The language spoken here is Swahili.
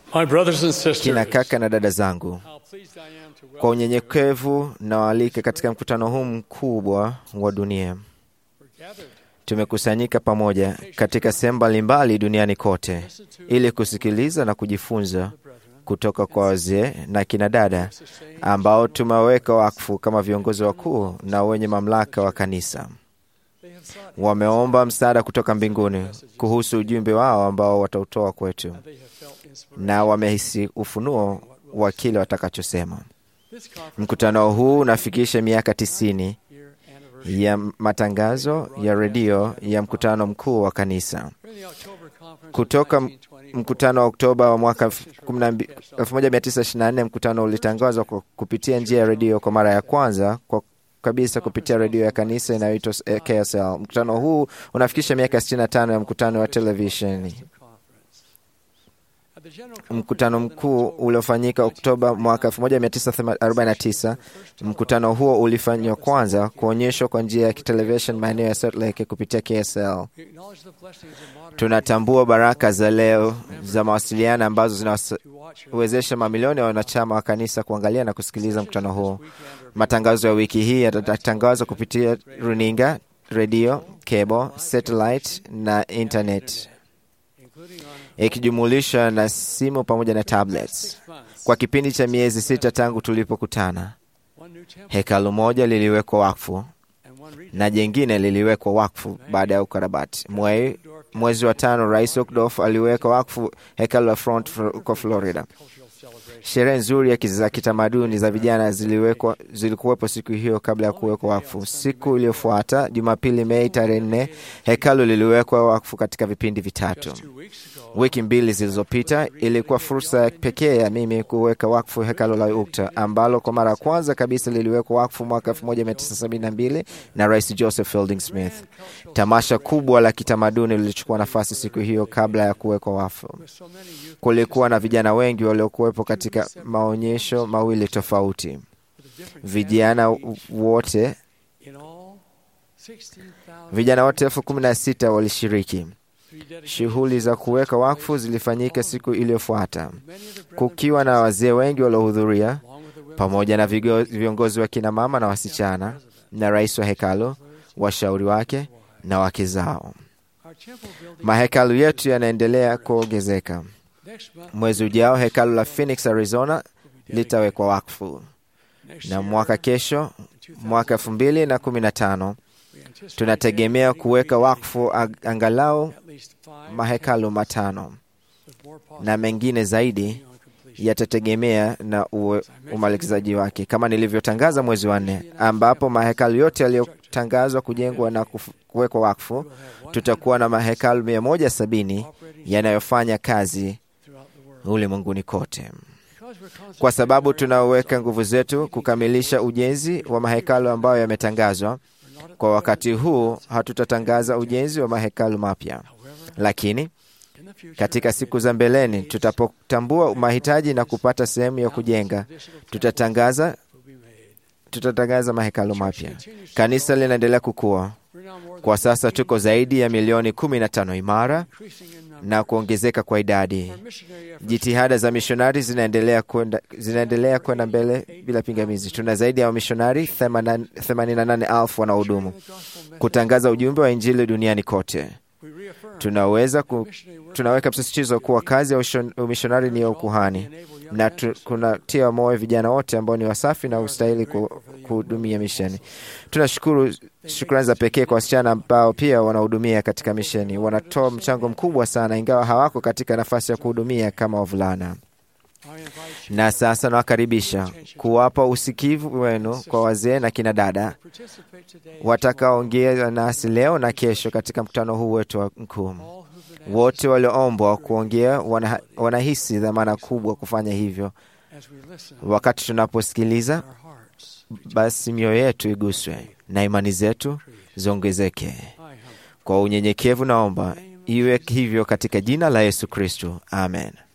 My brothers and Kina sisters, kaka na dada zangu, how pleased I am to kwa welcome unyenyekevu nawaalika katika mkutano huu mkubwa wa dunia. you. We're gathered Tumekusanyika pamoja katika sehemu mbalimbali duniani kote to listen to ili kusikiliza na kujifunza the brethren kutoka kwa wazee na kina dada sustain ambao tumeweka wakfu kama viongozi wakuu na wenye mamlaka wa kanisa. they have sought Wameomba msaada kutoka mbinguni kuhusu ujumbe wao ambao watautoa kwetu, and they have felt inspiration. na wamehisi ufunuo wa kile watakachosema. This conference Mkutano huu unafikisha miaka tisini year anniversary. ya matangazo ya redio ya mkutano mkuu wa kanisa. During the October conference of Kutoka 1924, Mkutano wa Oktoba wa mwaka 1924 mkutano ulitangazwa kwa kupitia njia ya redio kwa mara ya kwanza kwa kabisa kupitia redio ya kanisa inayoitwa eh, KSL. Mkutano huu unafikisha miaka 65 ya mkutano wa televisheni. conference. At the general Mkutano conference mkuu held in October uliofanyika Oktoba mwaka 1949. Mkutano huo ulifanywa kwanza kuonyeshwa kwa njia ya television maeneo ya Salt Lake kupitia KSL. we acknowledge the blessings of modern Tunatambua baraka za leo za mawasiliano ambazo to watch your zinawezesha mamilioni ya wanachama wa kanisa kuangalia na kusikiliza mkutano huu. weekend are Matangazo ya wiki hii yatatangazwa kupitia runinga, redio, cable, satellite na internet, including on ikijumulisha na simu pamoja na tablets. six months. Kwa kipindi cha miezi sita tangu tulipokutana, One new temple hekalu moja liliwekwa wakfu and one region. na jengine liliwekwa wakfu baada ya ukarabati. Mwe, mwezi wa tano, Rais Ockdorf aliweka wakfu hekalu la Front huko Florida. Cultural celebration. Sherehe nzuri ya kiz- za kitamaduni za vijana ziliwekwa zilikuwepo siku hiyo kabla ya kuwekwa wakfu. Siku iliyofuata Jumapili, Mei tarehe nne, hekalu liliwekwa wakfu katika vipindi vitatu. Just two weeks ago, Wiki mbili zilizopita ilikuwa fursa ya pekee ya mimi kuweka wakfu hekalu la Ukta ambalo kwa mara ya kwanza kabisa liliwekwa wakfu mwaka 1972 na Rais Joseph Fielding Smith. Tamasha kubwa la kitamaduni lilichukua nafasi siku hiyo kabla ya kuwekwa wakfu. with so many youth Kulikuwa na vijana wengi waliokuwepo katika maonyesho mawili tofauti. with a different Vijana wote in all 16,000 vijana wote elfu kumi na sita walishiriki. three dedicated Shughuli za kuweka wakfu zilifanyika siku iliyofuata, many of the brethren kukiwa na wazee wengi waliohudhuria along with the women pamoja na vigo- viongozi wa kina mama na wasichana na rais wa hekalu, washauri wake na wake zao. our temple building Mahekalu yetu yanaendelea kuongezeka. next month Mwezi ujao hekalu la Phoenix, Arizona litawekwa wakfu, next na year, mwaka kesho, in 2000, mwaka elfu mbili na kumi na tano we anticipate tunategemea dedicating kuweka three wakfu ag- angalau at least five mahekalu matano with more possible na mengine zaidi on completion. yatategemea na uwe- umalikizaji wake, kama nilivyotangaza mwezi wa nne, ambapo mahekalu yote yaliyotangazwa kujengwa na kufu- kuwekwa wakfu, We'll have tutakuwa na mahekalu mia moja sabini 100 operating yanayofanya kazi throughout the world. ulimwenguni kote, Because we're kwa concentrating sababu our efforts tunaweka on nguvu zetu kukamilisha ujenzi wa mahekalu ambayo yametangazwa. we're not at Kwa the wakati huu hatutatangaza ujenzi wa mahekalu mapya, However, lakini in the future, katika siku za mbeleni tutapotambua mahitaji na kupata sehemu ya kujenga, additional temples tutatangaza will be made. tutatangaza mahekalu mapya. Kanisa linaendelea kukua. We're now more Kwa than sasa tuko zaidi ya milioni kumi na tano imara increasing in number. na kuongezeka kwa idadi. Our missionary efforts Jitihada za mishonari zinaendelea kwenda zinaendelea kwenda mbele bila pingamizi. Tuna zaidi ya wamishonari 88,000 wanaohudumu the gospel message, kutangaza ujumbe wa Injili duniani kote. we reaffirm Tunaweza ku, missionary work tunaweka msisitizo kuwa kazi ya ushon- umishonari ni ya ukuhani na tu, kunatia moyo vijana wote ambao ni wasafi na ustahili ku- kuhudumia misheni. Tunashukuru shukrani za pekee kwa wasichana ambao pia wanahudumia katika misheni. Wanatoa mchango mkubwa sana, ingawa hawako katika nafasi ya kuhudumia kama wavulana. I invite you Na sasa nawakaribisha kuwapa usikivu wenu kwa wazee na kina dada to participate today watakaoongea nasi leo na kesho katika mkutano huu wetu wa mkuu. all who've been Wote walioombwa kuongea wana, wanahisi dhamana kubwa kufanya hivyo. as we listen Wakati tunaposikiliza, our hearts basi mioyo yetu iguswe na imani zetu ziongezeke. I humbly Kwa unyenyekevu naomba iwe hivyo katika jina la Yesu Kristo, amen.